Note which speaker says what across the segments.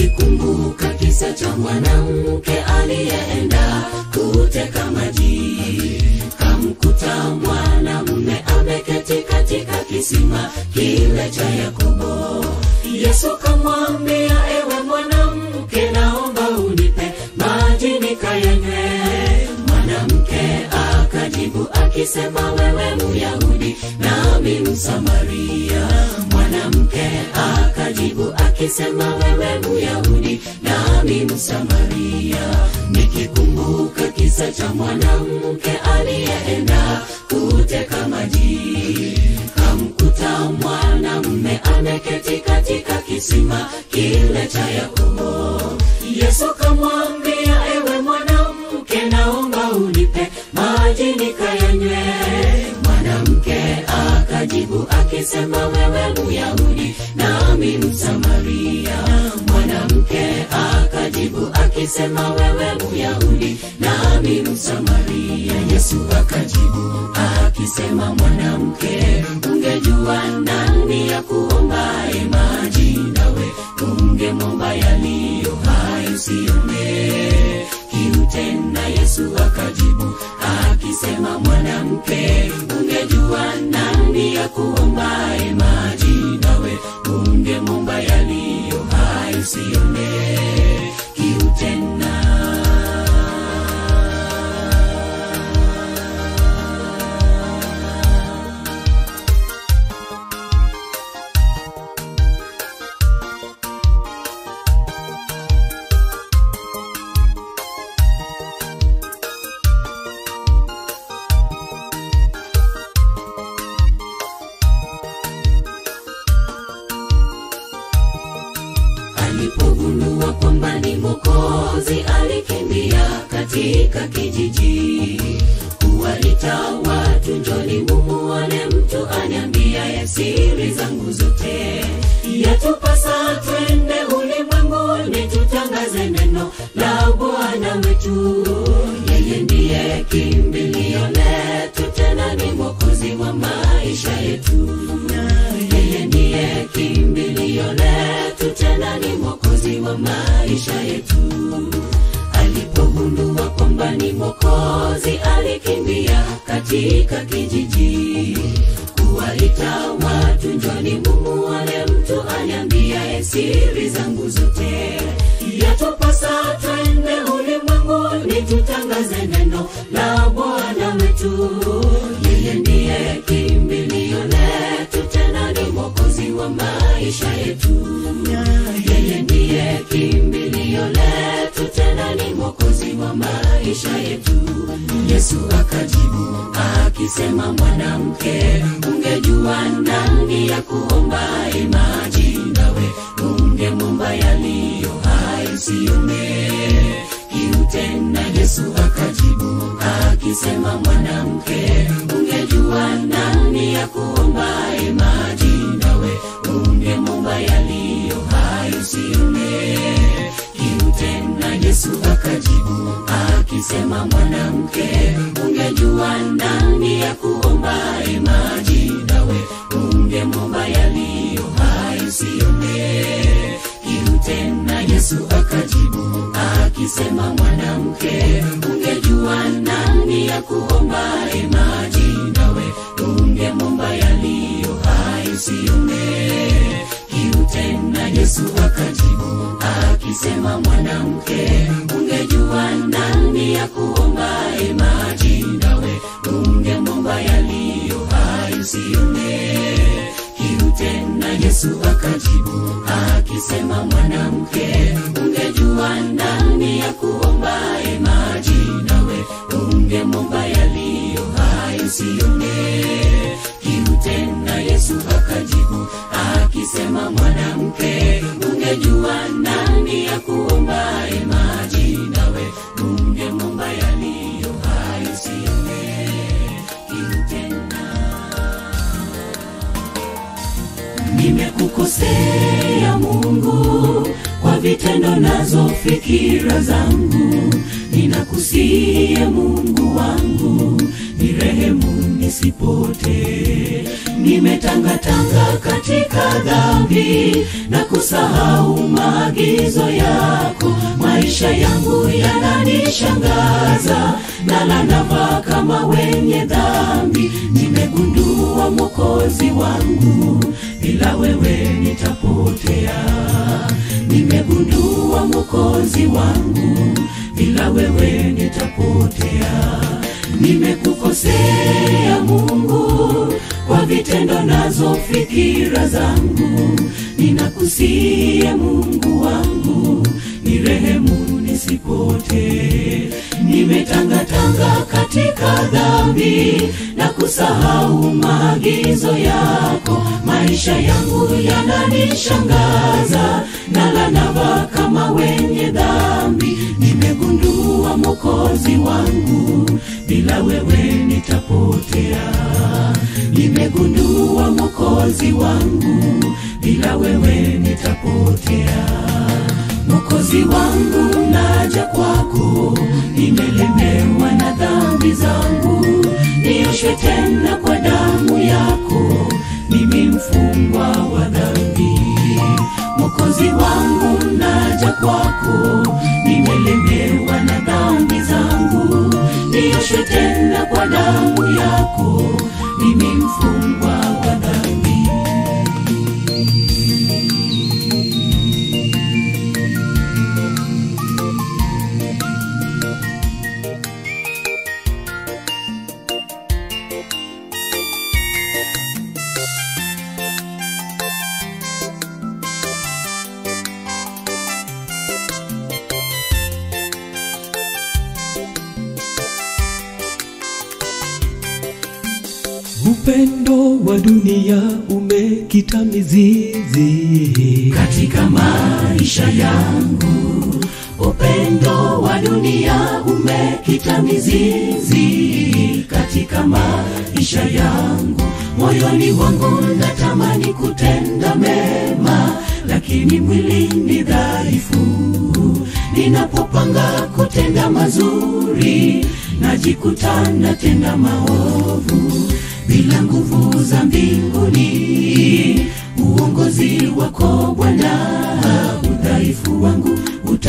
Speaker 1: nikikumbuka kisa cha mwanamke aliyeenda kuteka maji kamkuta mwanamume ameketi katika kisima kile cha yakobo yesu kamwambia ewe mwanamke naomba unipe maji nikayanywe mwanamke akajibu akisema wewe myahudi nami msamaria mwanamke akajibu akisema wewe myahudi nami msamaria nikikumbuka kisa cha mwanamke aliyeenda kuteka maji kamkuta mwanamume ameketi katika kisima kile cha yakobo yesu kamwambia ewe mwanamke naomba unipe maji nikayanywe mwanamke akajibu akisema wewe myahudi nami msamaria mwanamke akajibu akisema wewe myahudi nami msamaria yesu akajibu akisema mwanamke ungejua nani ya kuombaye maji nawe ungemwomba yaliyo hai usione kiu tena yesu akajibu akisema mwanamke ungejua nani ya kuombaye maji nawe ungemwomba yaliyo hai usione kiu tena alipogundua kwamba ni mokozi alikimbia katika kijiji kuwaita watu njoni mumuone mtu aniambiaye siri zangu zote yatupasa twende ulimwenguni tutangaze neno la bwana wetu yeye ndiye kimbilio letu tena ni mwokozi wa maisha yetu yeye ndiye kimbilio letu tena ni mwokozi wa maisha yetu alipogundua kwamba ni mwokozi alikimbia katika kijiji kuwaita watu njoni mumuone mtu aniambiaye siri zangu zote yatupasa twende ulimwenguni tutangaze neno la bwana wetu yeye ndiye kimbilio letu tena ni mwokozi wa maisha yetu yeye ndiye kimbilio letu tena ni mwokozi wa maisha yetu yesu akajibu akisema mwanamke ungejua nani ya kuombaye maji nawe ungemwomba yaliyo hai usione kiu tena yesu akajibu akisema mwanamke ungejua nani ya kuombaye maji nawe ungemwomba yaliyo hai usione kiu tena yesu akajibu akisema mwanamke ungejua nani ya kuombaye maji nawe ungemwomba yaliyo hai usione kiu tena yesu akajibu akisema mwanamke ungejua nani ya kuombaye maji nawe ungemwomba yaliyo hai usione kiu tena yesu akajibu akisema mwanamke ungejua nani ya kuombaye maji nawe ungemwomba yaliyo hai usione kiu tena yesu akajibu akisema mwanamke ungejua nani ya kuombaye maji nawe ungemwomba yaliyo hai usione kiu tena yesu akajibu akisema mwanamke ungejua nani ya kuombaye maji nawe ungemwomba yaliyo hai usione kiu tena nimekukosea mungu kwa vitendo nazo fikira zangu ninakusie mungu wangu nirehemu nisipotee. Nimetangatanga katika dhambi na kusahau maagizo yako. Maisha yangu yananishangaza, nala navaa kama wenye dhambi. Nimegundua Mwokozi wangu, bila wewe nitapotea. Nimegundua Mwokozi wangu, bila wewe nitapotea. Nimekukosea Mungu kwa vitendo nazo fikira zangu, ninakusie Mungu wangu, nirehemu nisipotee. Nimetangatanga katika dhambi na kusahau maagizo yako. Maisha yangu yananishangaza, nala navaa kama wenye dhambi. Nimegundua Mwokozi wangu, bila wewe nitapotea. Nimegundua Mwokozi wangu, bila wewe nitapotea. Mwokozi wangu, naja kwako, nimelemewa na dhambi zangu, nioshwe tena kwa damu yako, mimi mfungwa wa dhambi. Mwokozi wangu, naja kwako, nimelemewa na dhambi zangu, nioshwe tena kwa damu yako, mimi mfungwa wa dhambi.
Speaker 2: Upendo wa dunia umekita mizizi
Speaker 1: katika maisha yangu. Upendo wa dunia umekita mizizi katika maisha yangu. Moyoni wangu natamani kutenda mema, lakini mwili ni dhaifu. Ninapopanga kutenda mazuri, najikuta natenda maovu bila nguvu za mbinguni. Uongozi wako Bwana, udhaifu wangu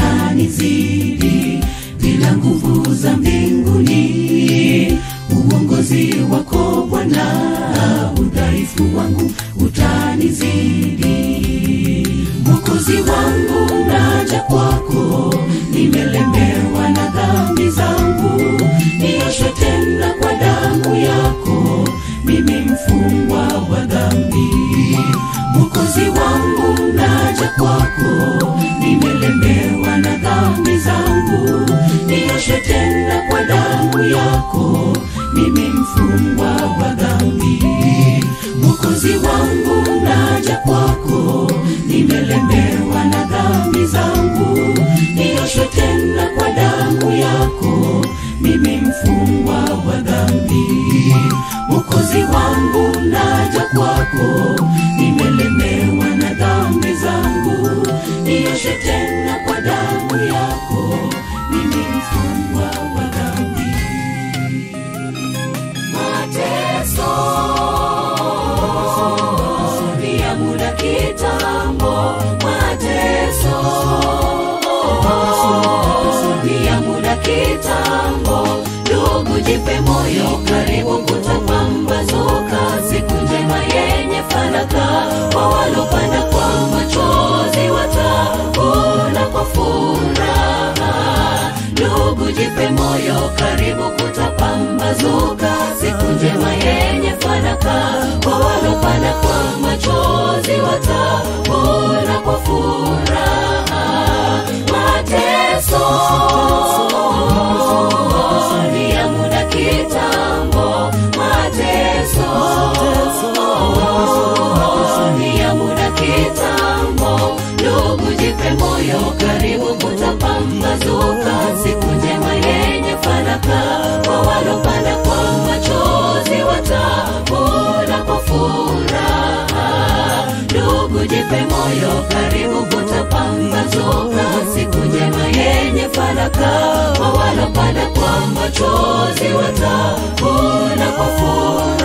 Speaker 1: utanizidi. Bila nguvu za mbinguni, uongozi wako Bwana, udhaifu wangu utanizidi. Mwokozi wangu, naja kwako, nimelemewa na dhambi zangu, nioshwe tena kwa damu yako, mimi mfungwa wa dhambi. Mwokozi wangu, naja kwako, nimelemewa na dhambi zangu, nioshwe tena kwa damu yako, mimi mfungwa wa dhambi. Mwokozi wangu, naja kwako, nimelemewa na dhambi zangu, nioshwe tena kwa damu yako, mimi mfungwa wa dhambi. Mwokozi wangu, naja kwako, nimelemewa na dhambi zangu, nioshwe tena kwa damu yako, mimi mfungwa wa dhambi. Mateso ni ya muda kitambo, mateso ni ya muda kitambo. Ndugu, jipe moyo, karibu kutapambazuka, siku njema yenye fanaka. Kwa walopanda kwa machozi watavuna kwa furaha. Ndugu, jipe moyo, karibu kutapambazuka, siku njema yenye fanaka. Kwa walopanda kwa machozi watavuna kwa furaha. Mateso ni ya muda kitambo, mateso ni ya muda kitambo. Ndugu, jipe moyo, karibu kutapambazuka, siku njema yenye fanaka. Kwa walopanda kwa machozi watavuna kwa furaha. Ndugu, jipe moyo, karibu kutapambazuka, siku njema yenye fanaka. Kwa walopanda kwa machozi watavuna kwa furaha.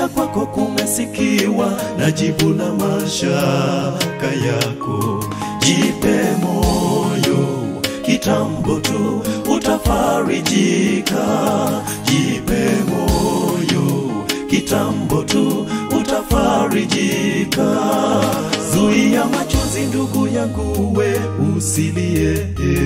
Speaker 3: kulia kwako kumesikiwa na jibu la mashaka yako. Jipe moyo, kitambo tu utafarijika. Jipe moyo, kitambo tu utafarijika. Zuia machozi ndugu yangu, we usilie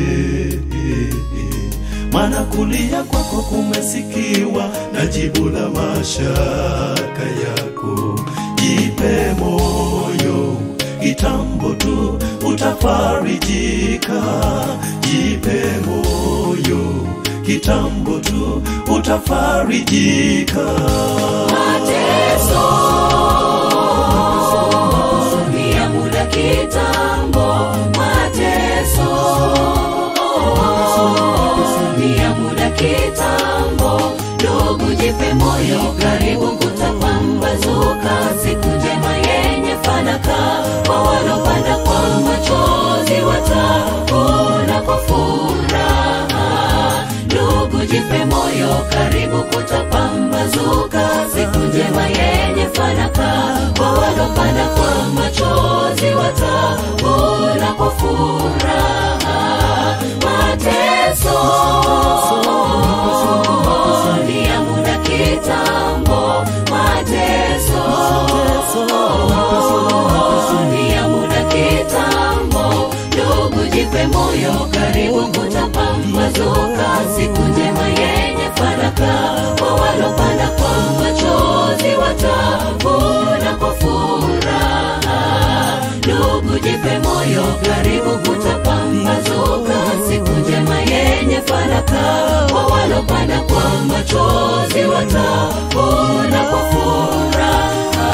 Speaker 3: maana kulia kwako kumesikiwa na jibu la mashaka yako. Jipe moyo, kitambo tu utafarijika. Jipe moyo, kitambo tu utafarijika.
Speaker 1: mateso ni ya muda kitambo mateso ni ya muda kitambo ndugu jipe moyo karibu kutapambazuka siku njema yenye fanaka kwa walopanda kwa machozi watavuna kwa furaha ndugu jipe moyo karibu kutapambazuka siku njema yenye fanaka kwa walopanda kwa machozi watavuna kwa furaha mateso ni ya muda kitambo mateso ni ya muda kitambo ndugu jipe moyo karibu kutapambazuka siku njema yenye fanaka kwa walopanda kwa machozi watavuna kwa furaha ndugu jipe moyo karibu kutapambazuka siku njema yenye fanaka kwa walopanda kwa machozi watavuna kwa furaha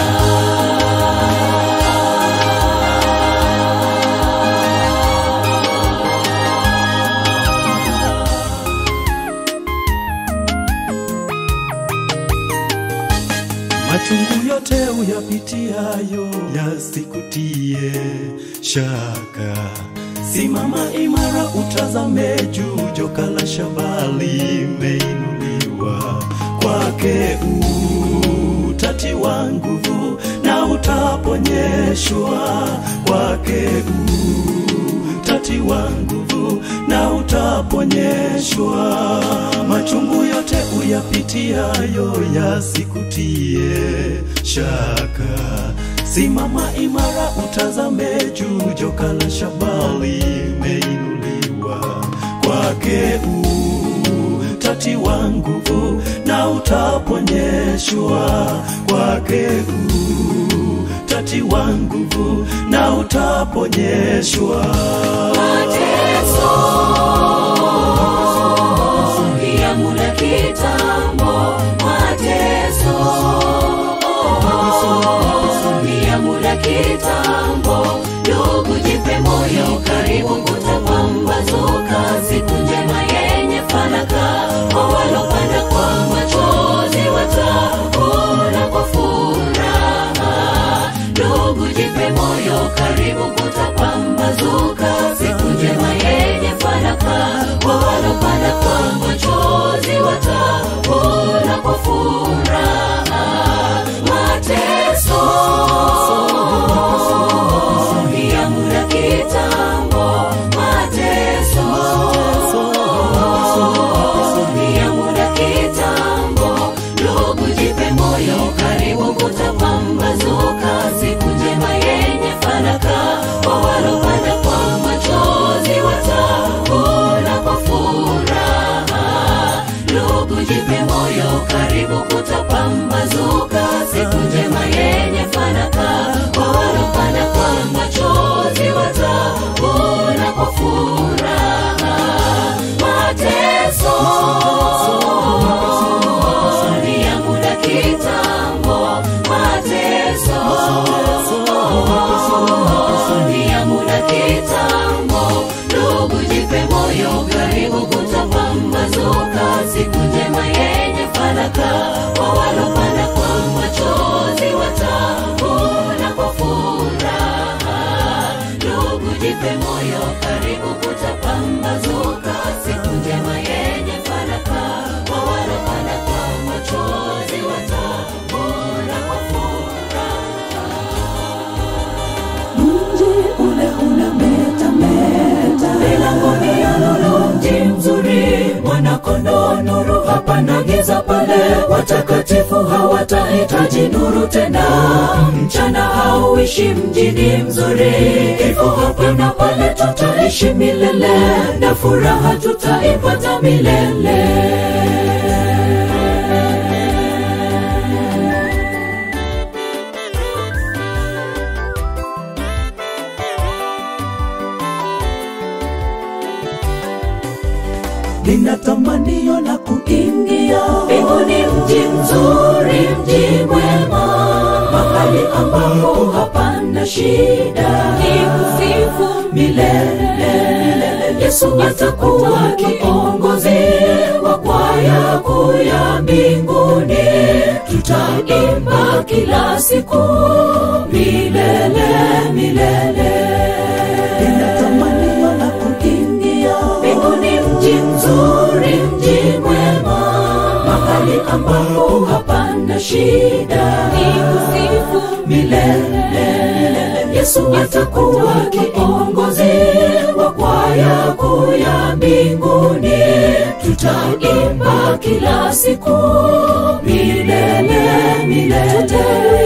Speaker 3: Machungu yote uyapitiayo yasikutie shaka. Simama imara, utazame juu, joka la shaba limeinuliwa. Kwake utatiwa nguvu na utaponyeshwa. Kwake utatiwa nguvu na utaponyeshwa. Machungu yote uyapitiayo yasikutie shaka. Simama imara, utazame juu, joka la shaba limeinuliwa. Kwake utatiwa nguvu na utaponyeshwa. Kwake utatiwa nguvu na utaponyeshwa.
Speaker 1: mateso ni ya muda kitambo mateso ni ya muda kitambo ndugu jipe moyo karibu kutapambazuka siku njema yenye fanaka kwa walopanda kwa machozi watavuna kwa furaha ndugu jipe moyo karibu kutapambazuka siku njema yenye fanaka kwa walopanda kwa machozi watavuna kwa furaha mateso ni ya muda kitambo mateso ni ya muda kitambo ndugu jipe moyo karibu kutapambazuka siku njema yenye fanaka kwa walopanda kwa machozi watavuna kwa furaha ndugu jipe moyo karibu kutapambazuka siku njema yenye fanaka kwa walopanda kwa machozi watavuna kwa furaha mateso ni ya muda kitambo mateso ni ya muda kitambo ndugu jipe moyo karibu kutapambazuka siku njema yenye fanaka kwa walopanda kwa machozi watavuna kwa furaha ndugu jipe moyo karibu kutapambazuka siku njema yenye fanaka kwa walopanda kwa machozi watavuna watakatifu hawatahitaji nuru tena mchana hauishi mjini mzuri hivyo hapa na pale tutaishi milele na furaha tutaipata milele
Speaker 3: nina tamanio la kuingia
Speaker 1: mbinguni mji mzuri mji mwema mahali ambapo hapana shida ni kusifu milele yesu atakuwa kiongozi wa kwaya kuu ya mbinguni tutaimba kila siku milele milele
Speaker 3: nina tamanio la kuingia
Speaker 1: mbinguni mji mzuri mji mwema mahali ambapo hapana shida ni kusifu milele yesu atakuwa kiongozi wa kwaya kuu ya mbinguni tutaimba kila siku milele milele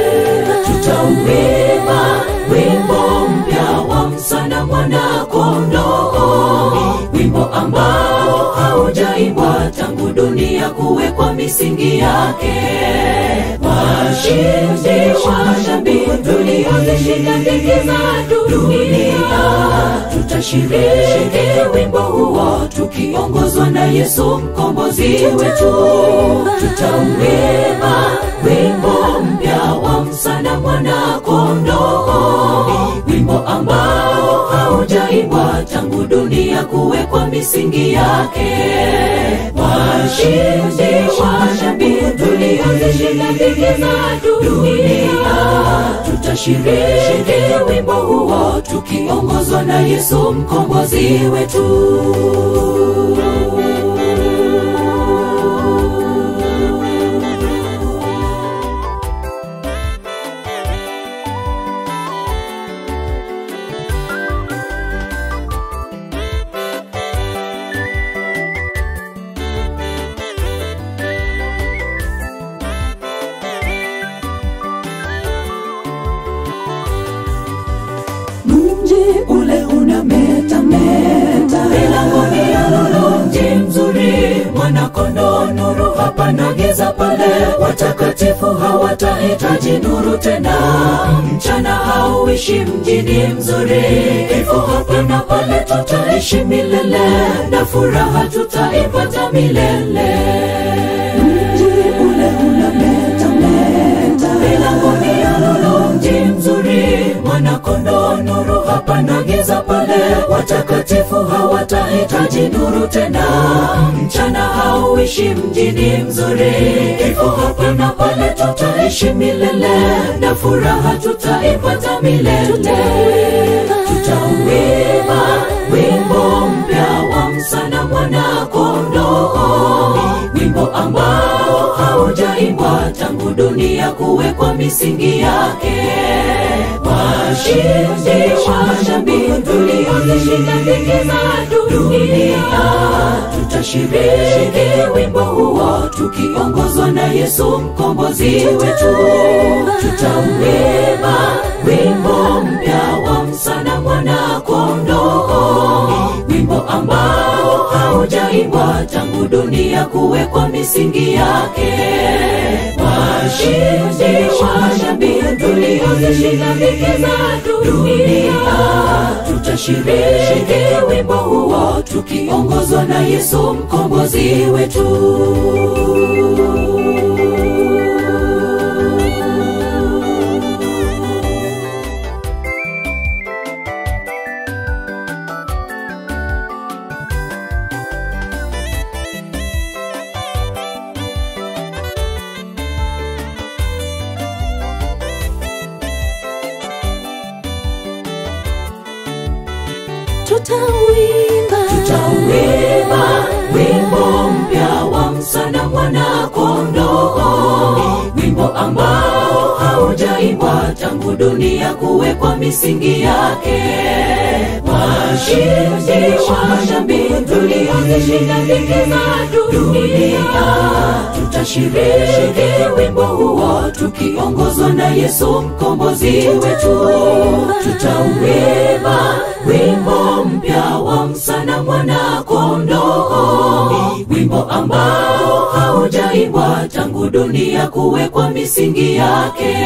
Speaker 1: tutauimba wimbo mpya wa msana mwana kondoo wimbo ambao haujaimbwa tangu dunia kuwekwa misingi yake washindi washambi tuliozishinda dhiki za dunia tutashiriki wimbo huo tukiongozwa na yesu mkombozi wetu tutauimba wimbo mpya wa msana mwana kondoo wimbo ambao haujaimbwa tangu dunia kuwekwa misingi yake washindi washambi tuliozishinda dhiki za dunia tutashiriki wimbo huo tukiongozwa na yesu mkombozi wetu
Speaker 3: mji ule unametameta
Speaker 1: milangoni ya lulu mji mzuri mwanakondoo nuru hapana giza pale watakatifu hawatahitaji nuru tena mchana hauishi mjini mzuri hivyo hapa na pale tutaishi milele na furaha tutaipata milele
Speaker 3: mji ule unametameta
Speaker 1: milangoni ya lulu mji mzuri mwanakondoo nuru hapana giza pale watakatifu hawatahitaji nuru tena mchana hauishi mjini mzuri hivyo hapa na pale tutaishi milele na furaha tutaipata milele tutauimba wimbo mpya wa msana mwana kondoo wimbo ambao haujaimbwa tangu dunia kuwekwa misingi yake washindi washambi tuliozishinda dhiki za dunia tutashiriki wimbo huo tukiongozwa na yesu mkombozi wetu tutauimba wimbo mpya wa msana mwana kondoo wimbo ambao haujaimbwa tangu dunia kuwekwa misingi yake washindi washambi tuliozishinda dhiki za dunia tutashiriki wimbo huo tukiongozwa na yesu mkombozi wetu
Speaker 2: tutauimba
Speaker 1: tutauimba wimbo mpya wa msana mwana kondoo wimbo ambao haujaimbwa tangu dunia kuwekwa misingi yake washindi washambi tulio tuliozishinda dhiki za dunia tutashiriki wimbo huo tukiongozwa na yesu mkombozi wetu tutauimba wimbo mpya wa msana mwana kondoo wimbo ambao haujaimbwa tangu dunia kuwekwa misingi yake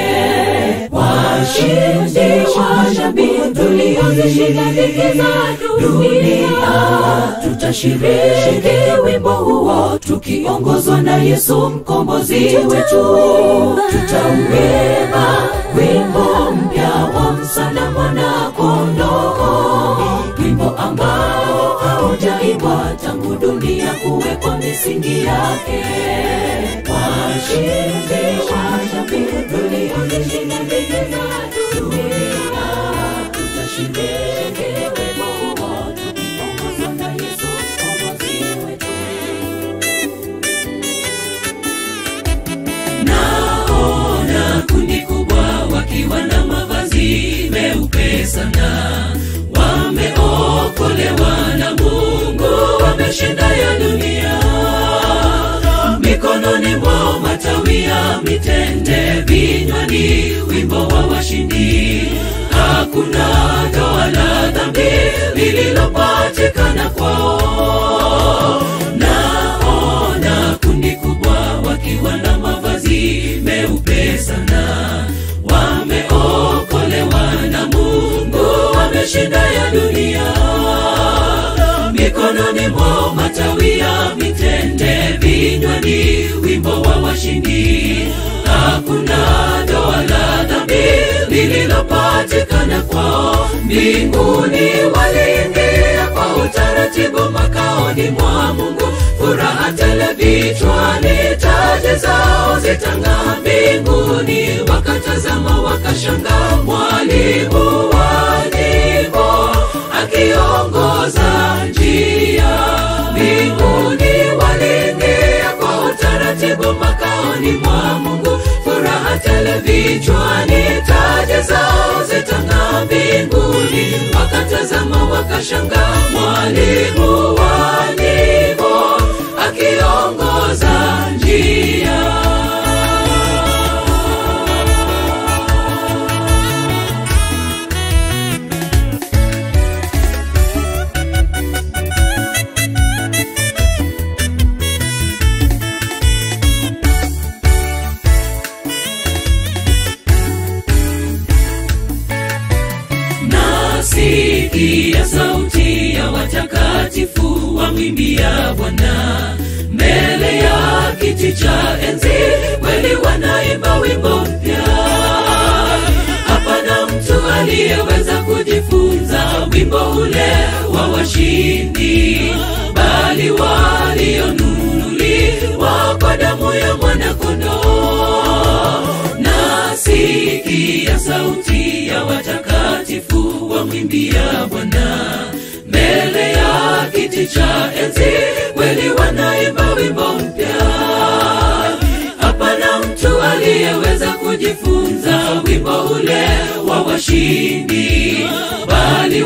Speaker 1: washindi washambi tuliozishinda dhiki za dunia tutashiriki wimbo huo tukiongozwa na yesu mkombozi wetu tutauimba wimbo mpya wa msana mwana kondoo wimbo ambao haujaimbwa tangu dunia kuwekwa misingi yake washindi washambi tuliozishinda dhiki za dunia tutashiriki wimbo huo tukiongozwa na yesu mkombozi wetu naona kundi kubwa wakiwa na mavazi meupe sana wameokolewa na mungu wameshinda ya dunia mikononi mwao matawi ya mitende vinywani wimbo wa washindi hakuna doa la dhambi lililopatikana kwao naona kundi kubwa wakiwa na mavazi meupe sana wameokolewa na mungu wameshinda ya dunia mikononi mwao matawi ya mitende vinywani wimbo wa washindi hakuna doa la dhambi lililopatikana kwao mbinguni waliingia kwa utaratibu makaoni mwa mungu furaha tele vichwani taji zao zitang'aa mbinguni wakatazama wakashanga mwalimu wa nyimbo akiongoza njia mbinguni waliingia kwa utaratibu makaoni mwa mungu furaha tele vichwani taji zao zitang'aa mbinguni wakatazama wakashanga mwalimu wa nyimbo akiongoza njia nasikia sauti ya watakatifu wamwimbia bwana mbele ya kiti cha enzi kweli wanaimba wimbo mpya hapana mtu aliyeweza kujifunza wimbo ule wa washindi bali walionunuliwa kwa damu ya mwanakondoo nasikia sauti ya watakatifu wamwimbia bwana mbele ya kiti cha enzi kweli wanaimba wimbo mpya hapana mtu aliyeweza kujifunza wimbo ule wa washindi bali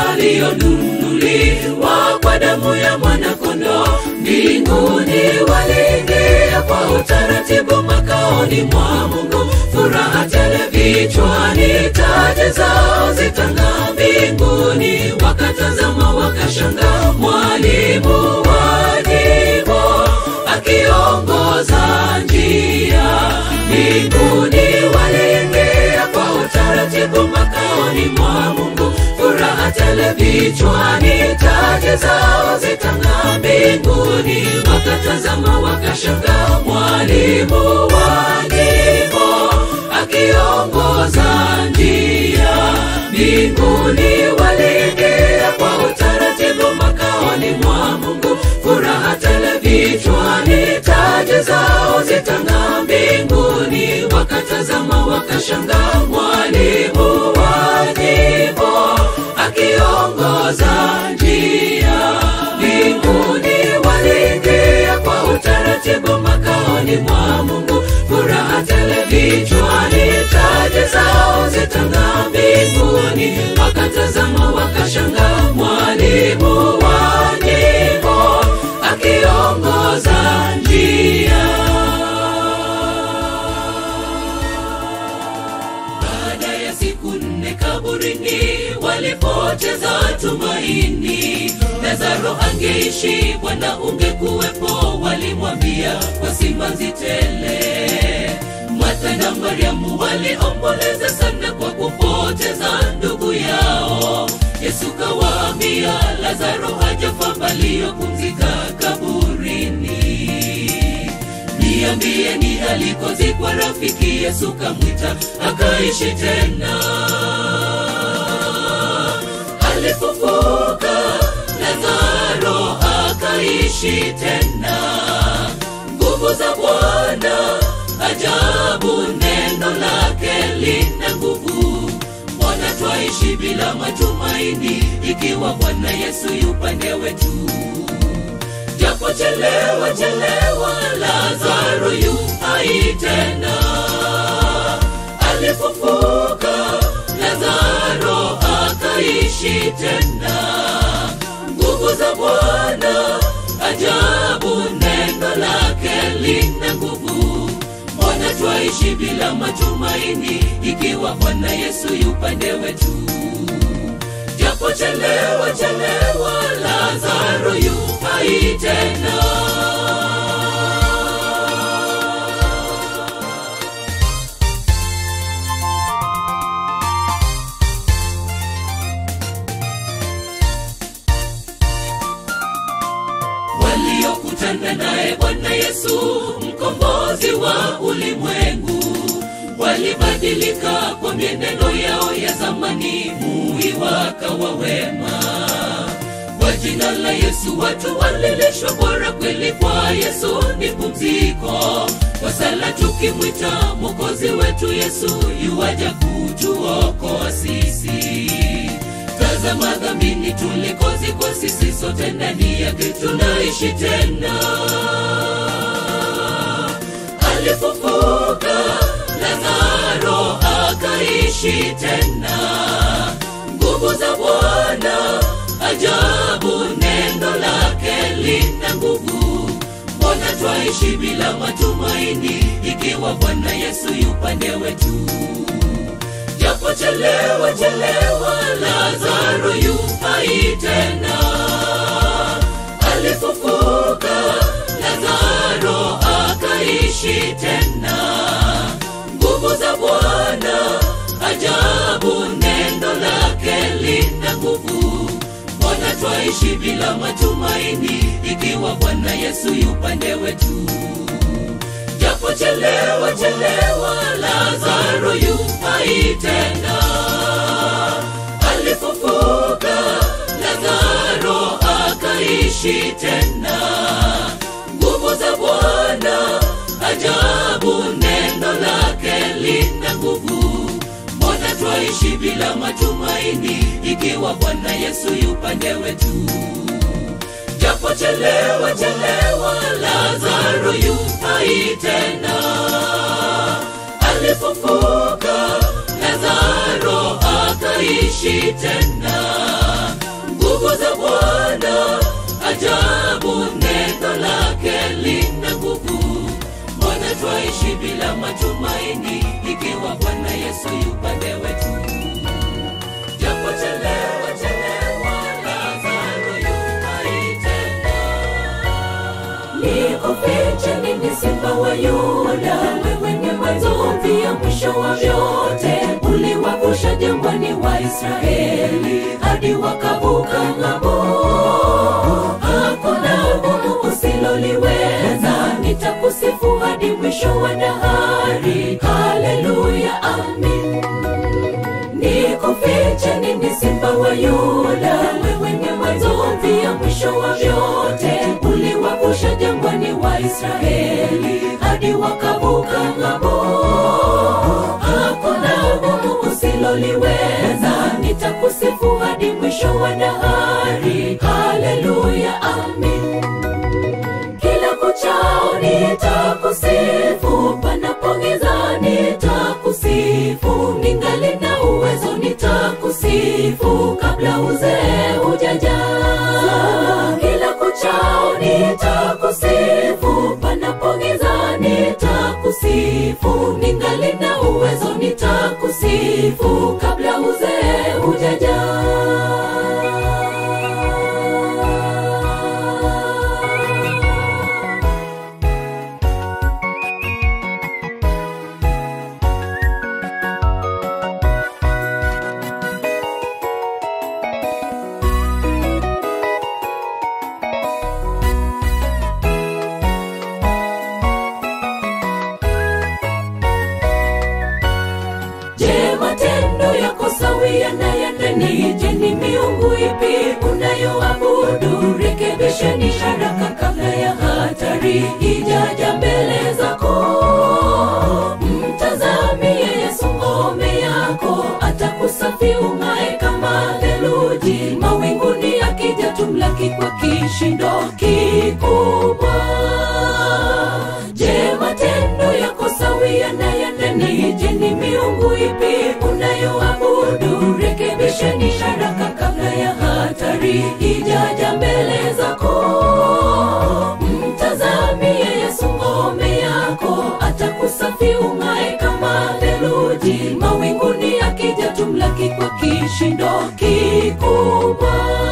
Speaker 1: walionunuliwa kwa damu ya mwanakondoo mbinguni waliingia kwa utaratibu makaoni mwa mungu furaha tele vichwani taji zao zitang'aa mbinguni wakatazama wakashanga mwalimu wa nyimbo akiongoza njia mbinguni waliingia kwa utaratibu makaoni mwa mungu furaha tele vichwani taji zao zitang'aa mbinguni wakatazama wakashanga mwalimu wa nyimbo akiongoza njia mbinguni waliingia kwa utaratibu makaoni mwa mungu furaha tele vichwani taji zao zitang'aa mbinguni wakatazama wakashanga mwalimu wa nyimbo akiongoza njia mbinguni waliingia kwa utaratibu makaoni mwa mungu furaha tele vichwani taji zao zitang'aa mbinguni wakatazama wakashanga mwalimu wa nyimbo matumaini lazaro angeishi bwana ungekuwepo walimwambia kwa simanzi tele martha na mariamu waliomboleza sana kwa kupoteza ndugu yao yesu kawaambia lazaro hajafa bali yapumzika kaburini niambie ni alikozikwa rafiki yesu kamwita akaishi tena alifufuka lazaro akaishi tena nguvu za bwana ajabu neno lake lina nguvu mbona twaishi bila matumaini ikiwa bwana yesu yupande wetu japo chelewa chelewa lazaro yu hai tena alifufuka lazaro akaishi tena nguvu za bwana ajabu neno lake lina nguvu mbona twaishi bila matumaini ikiwa bwana yesu yupande wetu japo chelewa chelewa lazaro yu hai tena waliokutana naye bwana yesu mkombozi wa ulimwengu walibadilika kwa mienendo yao ya zamani mui wakawa wema kwa jina la yesu watu walilishwa bora kweli kwa yesu ni pumziko kwa sala tukimwita mwokozi wetu yesu yuwaja kutuokoa sisi tazama dhambini tulikozikwa sisi sote ndani yake tunaishi tena alifufuka lazaro akaishi tena nguvu za bwana ajabu neno lake lina nguvu mbona twaishi bila matumaini ikiwa bwana yesu yupande wetu japo chelewa chelewa lazaro yu hai tena alifufuka lazaro akaishi tena nguvu za bwana ajabu neno lake lina nguvu mbona twaishi bila matumaini ikiwa bwana yesu yupande wetu japo chelewa chelewa lazaro yu hai tena alifufuka lazaro akaishi tena nguvu za bwana ajabu neno lake lina nguvu mbona twaishi bila matumaini ikiwa bwana yesu yupande wetu japo chelewa chelewa lazaro yu hai tena alifufuka lazaro akaishi tena nguvu za bwana ajabu neno lake lina nguvu mbona twaishi bila matumaini ikiwa bwana yesu yupande wetu japo chelewa chelewa lazaro yu hai tena
Speaker 3: nikufiche nini simba wa yuda wewe ni mwanzo pia mwisho wa vyote uliwavusha jangwani wa israeli hadi wakavuka ng'ambo hakuna gumu usiloliweza nitakusifu hadi mwisho wa dahari haleluya amin nikufiche nini simba wa yuda wewe ni mwanzo pia mwisho wa vyote uliwavusha jangwani wa israeli hadi wakavuka ng'ambo hakuna gumu usiloliweza nitakusifu hadi mwisho wa dahari haleluya amin kila kuchao nitakusifu panapogiza nitakusifu ningali na uwezo nitakusifu kabla uzee hujaja kila kuchao nitakusifu panapogiza nitakusifu ningali na uwezo nitakusifu kabla uzee hujaja haraka kabla ya hatari ijaja mbele zako mtazamie yesu ngome yako atakusafi ung'ae kama theluji mawinguni akija tumlaki kwa kishindo kikubwa je matendo yako sawia na ya ndani je ni miungu ipi unayoabudu rekebisheni haraka kabla ya hatari ijaja mbele zako mtazamie yesu ngome yako atakusafi ung'ae kama theluji mawinguni akija tumlaki kwa kishindo kikubwa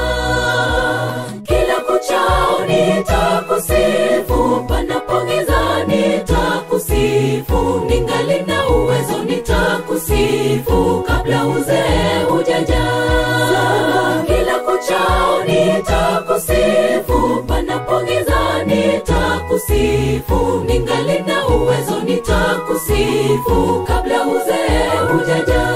Speaker 3: kila kuchao nitakusifu panapogiza nitakusifu ningali na uwezo nitakusifu kabla uzee hujaja kila kuchao nitakusifu panapogiza nitakusifu ningali na uwezo nitakusifu kabla uzee hujaja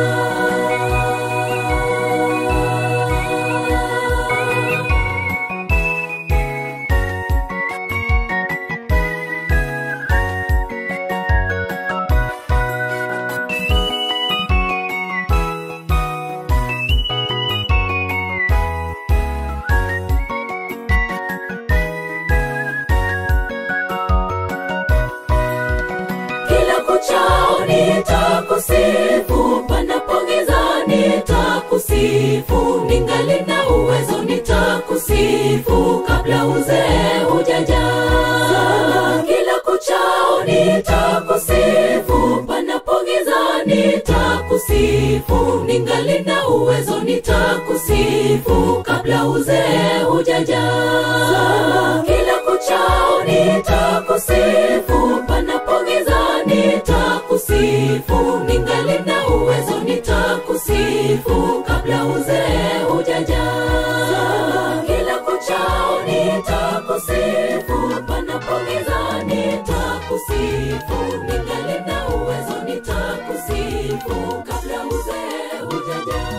Speaker 3: kila kuchao nitakusifu panapogiza nitakusifu ningali na uwezo nitakusifu kabla uzee hujaja kila kuchao nitakusifu panapogiza nitakusifu ningali na uwezo nitakusifu kabla uzee hujaja kila kuchao nitakusifu panapogiza nitakusifu ningali na uwezo nitakusifu kabla uzee hujaja kila kuchao nitakusifu panapogiza nitakusifu ningali na uwezo nitakusifu kabla uzee hujaja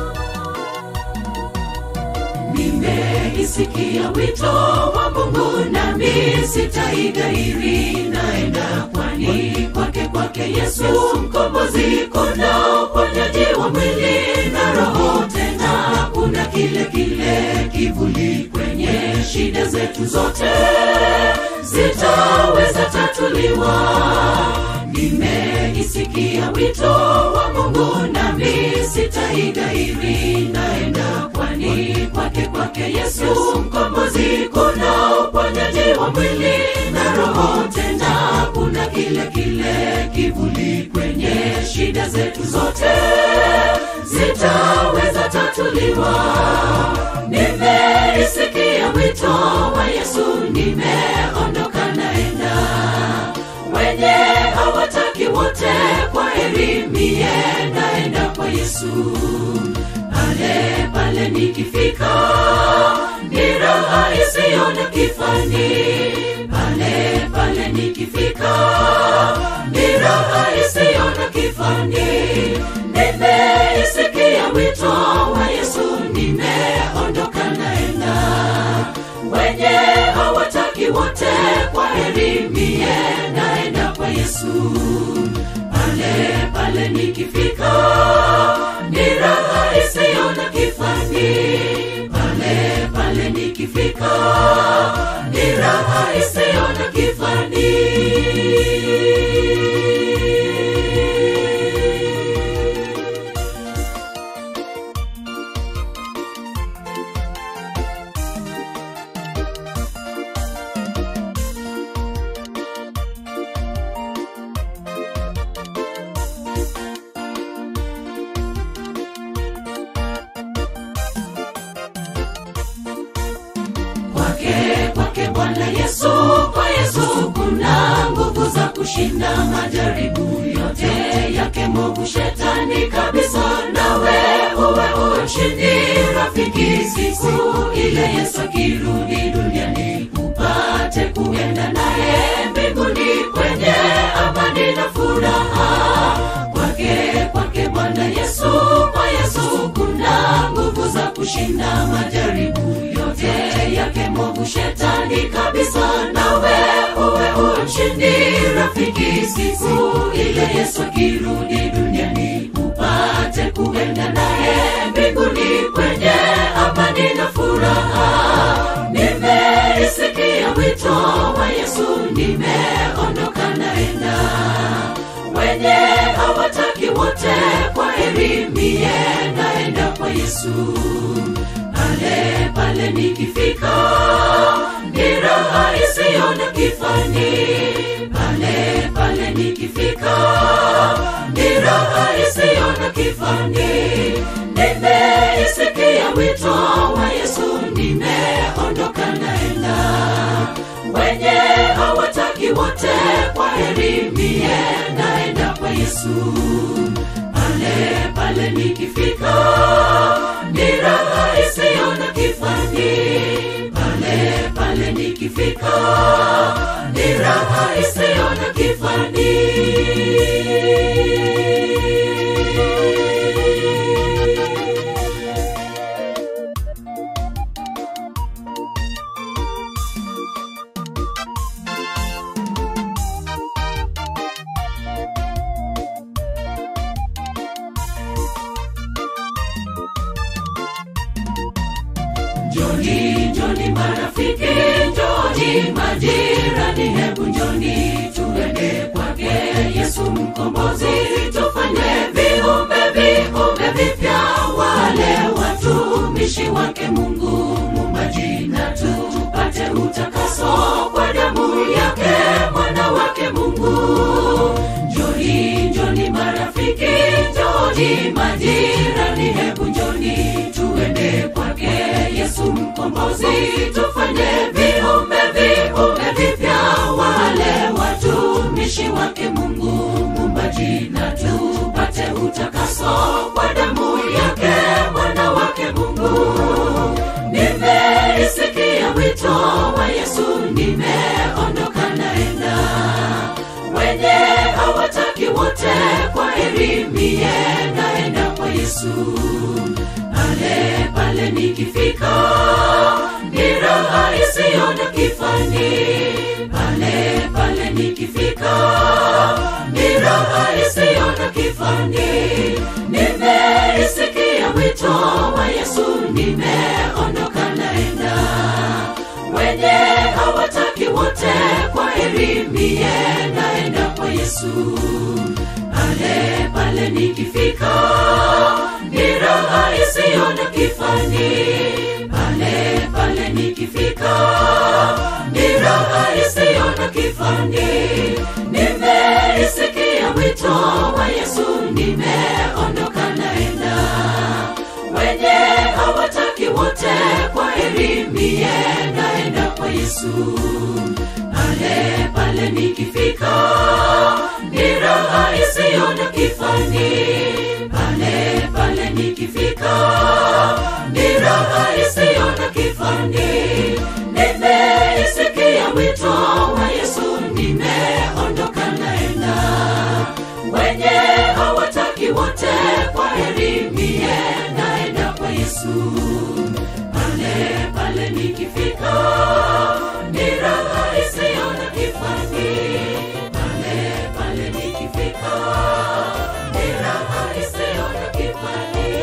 Speaker 3: nimeisikia wito wa mungu nami sitaigairi naenda kwani kwake kwake yesu mkombozi kuna uponyaji wa mwili na roho tena kuna kile kile kivuli kwenye shida zetu zote zitaweza tatuliwa nimeisikia wito wa mungu nami sitaigairi naenda kwani kwake kwake yesu mkombozi kuna uponyaji wa mwili na roho tena kuna kile kile kivuli kwenye shida zetu zote zitaweza tatuliwa nimeisikia wito wa yesu nimeondoka naenda wenye hawataki wote kwa heri mie naenda kwa yesu pale pale nikifika ni raha isiyo na kifani pale pale nikifika ni raha isiyo na kifani nimeisikia wito wa yesu nimeondoka naenda wenye hawataki wote kwa heri mie naenda kwa yesu pale pale nikifika ni raha isiyo na kifani pale pale nikifika ni raha isiyo na kifani kwake kwake bwana yesu kwa yesu kuna nguvu za kushinda majaribu yote yake mogu shetani kabisa nawe uwe ushindi rafiki siku ile yesu akirudi duniani upate kuenda naye mbinguni kwenye amani na furaha kwake kwake bwana yesu kwa yesu kuna nguvu za kushinda majaribu yote yake mwovu shetani kabisa nawe uwe uwe mshindi rafiki siku ile yesu akirudi duniani upate kuenda naye mbinguni kwenye amani na furaha nimeisikia wito wa yesu nimeondoka naenda wenye hawataki wote kwa heri mie naenda kwa yesu pale pale nikifika ni raha isiyo na kifani pale pale nikifika ni raha isiyo na kifani nimeisikia wito wa yesu nimeondoka naenda wenye hawataki wote kwa heri mie naenda kwa yesu pale pale nikifika ni raha isiyo na kifani pale pale nikifika ni raha isiyo na kifani njoni njoni marafiki njoni majirani hebu njoni tuende kwake yesu mkombozi tufanye viumbe viumbe vipya wale watumishi wake mungu mumbaji na tupate utakaso kwa damu yake mwana wake mungu njoni njoni marafiki njoni majirani hebu njoni tuende kwake yesu mkombozi tufanye viumbe viumbe vipya wale watumishi wake mungu mumbaji na tupate utakaso kwa damu yake mwana wake mungu nimeisikia wito wa yesu nimeondoka naenda wenye hawataki wote kwa heri mie naenda kwa yesu pale pale nikifika ni raha isiyo na kifani pale pale nikifika ni raha isiyo na kifani nimeisikia wito wa yesu nimeondoka naenda wenye hawataki wote kwa heri mie naenda kwa yesu pale pale nikifika ni raha isiyo na kifani pale pale nikifika ni raha isiyo na kifani nimeisikia wito wa yesu nimeondoka naenda wenye hawataki wote kwa heri mie naenda kwa yesu pale pale nikifika ni raha isiyo na kifani pale pale nikifika ni raha isiyo na kifani nimeisikia wito wa yesu nimeondoka naenda wenye hawataki wote kwa heri mie naenda kwa yesu pale pale nikifika ni raha isiyo na kifani pale pale nikifika ni raha isiyo na kifani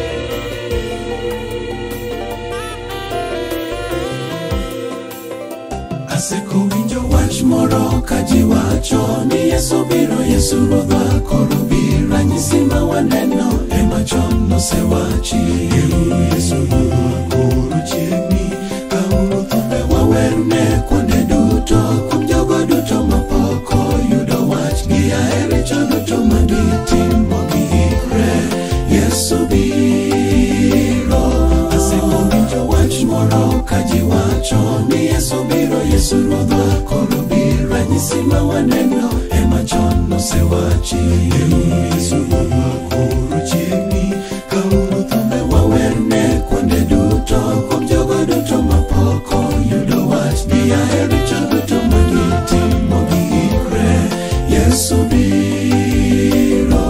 Speaker 2: asekowinjo wach moro ka ji wacho ni yesu biro yesu ruodhwa koro bi ranyisi ma waneno ema chon nosewachi yesu ruodhwa koro chiegni kauru thumbe wawerne kuonde duto kuom jogo duto mapok oyudo wach gi aere chon duto magitimo giikre yesu biro asekowinjo wach moro ka ji wacho ni yesu biro yesu ruodhwa koro bi ranyisi ma waneno ema chon nosewachi yesu ruodhwa koro chiegni kauru thumbe wawerne kuonde duto kuom jogo duto mapok oyudo wach gi ahere chon duto magitimo giikre yesu biro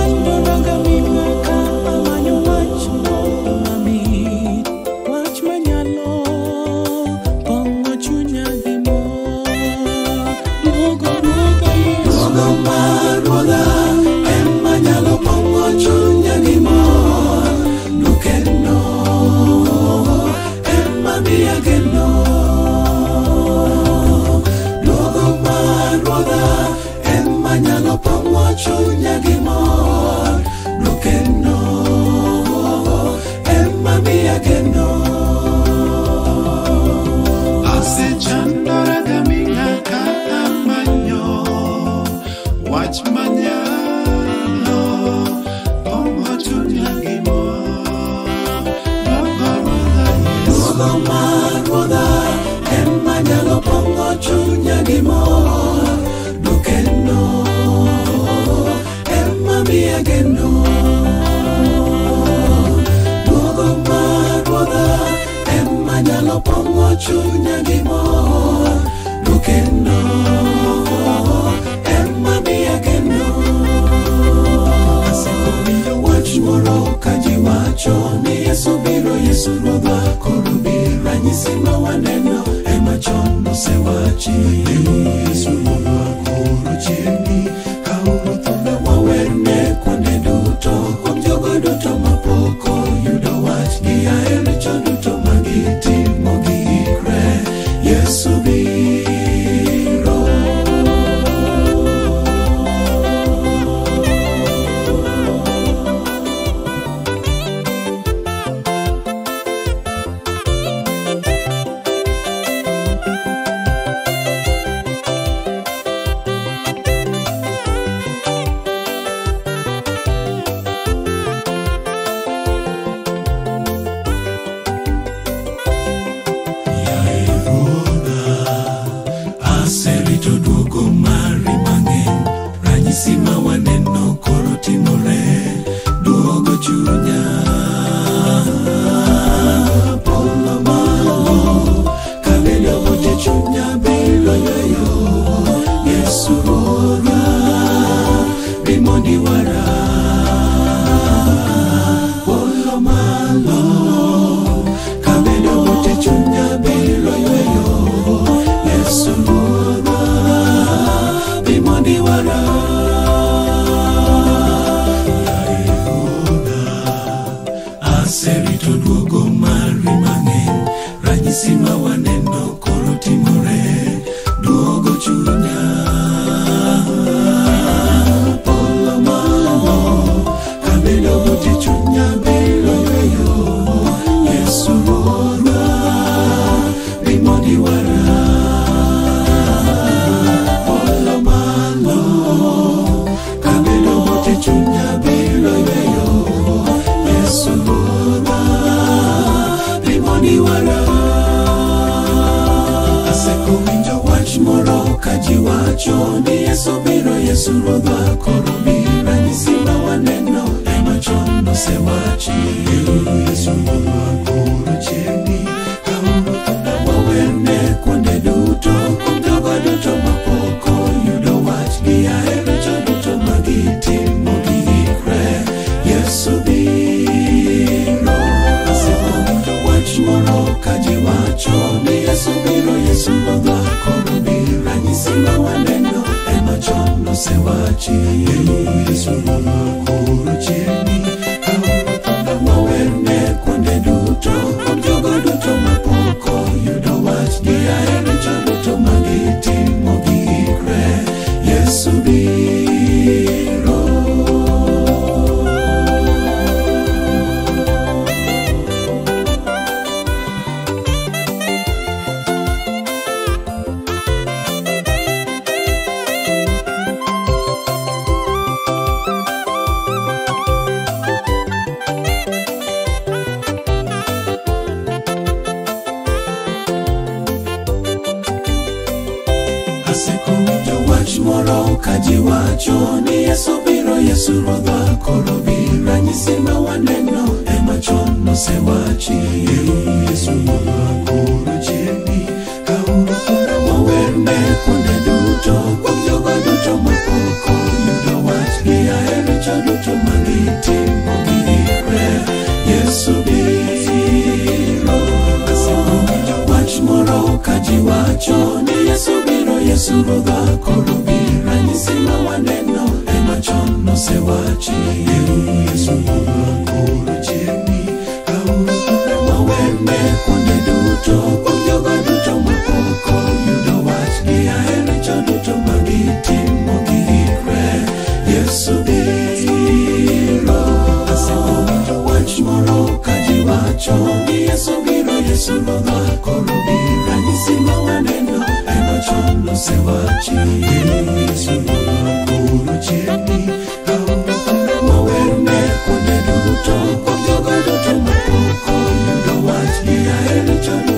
Speaker 4: asechandoroga mimaka amanyo wach moro mamit wach manya
Speaker 2: miya geno duogo mar ruodha ema nyalo pong'o chunya gi mor dwokeno ema miya geno
Speaker 4: asechandora gaming'a ka amanyo wach manyalo pong'o chunya gi mor Dogorodha Yesu.
Speaker 2: duogo mar ruodha ema nyalo pong'o chunya gi mor dwokeno ema miya geno duogo mar ruodha ema nyalo pong'o chunya gi mor dwokeno ema miya geno asewinjo wach moro ka ji wacho ni yesu biro yesu ruodha koro bi ranyisi ma waneno ema chon osewachi yesu ruodha koro chiegni kauru thumbe wawerne kuonde duto kuom jogo duto mapok oyudo wach gi aere chon duto magitimo giikre yesu biro aserito duogo mari mang'eny ranyisi ma waneno koro timore duogo chunya polo malo kabedo ote chunya biro yweyo yesu ruodha bimondi wara polo malo kabedo ote chunya biro yweyo yesu ruodha bimondi wara aserito duogo mari mang'eny ranyisi ma waneno koro timore duogo chunya polo malo kabedo ote chunya biro yweyo yesu ruodha bimondi wara polo malo kabedo ote chunya biro yweyo yesu ruodha bimondi wara asekowinjo wach moro ka ji wacho ni yesu biro yesu ruodha koro bi ranyisi ma waneno ema chon osewachi yesu ruodha koro chiegni kauru thunda wawerne kuonde duto kuom jogo duto mapok oyudo wach gi aere cho duto magitimo giikre yesu biro asewinjo wach moro ka ji wacho ni yesu biro yesu ruodha koro bi ranyisi ma waneno ema chon osewachi yesu ruodha koro chiegni kauru thunda wawerne kuonde duto kuom jogo duto mapok oyudo wach gi aere cho duto magitimo giikre yesu biro asekowinjo wach moro ka ji wacho ni yesu biro yesu ruodha koro bi ranyisi ma waneno ema chon osewachi yesu ruodha koro chiegni kauru thunda wawerne kuonde duto kuom jogo duto mapok oyudo wach gi aere cho duto magitimo giikre yesu biro asekowinjo wach moro ka ji wacho ni yesu biro yesu ruodha koro bi ranyisi ma waneno ema chon osewachi yesu ruodha koro chiegni kauru thunda wawerne kuonde duto duto kuom jogo duto mapoko yudo wach gi ahero cho duto magitimo giikre yesu biro asewinjo wach moro ka ji wacho ni yesu biro yesu ruodhwa koro bi ranyisi ma waneno ema chon nosewachi yesu ruodhwa koro chiegni aonge paro mawerne kuonde duto kuom jogo duto mapoko yudo wach gi ahero chon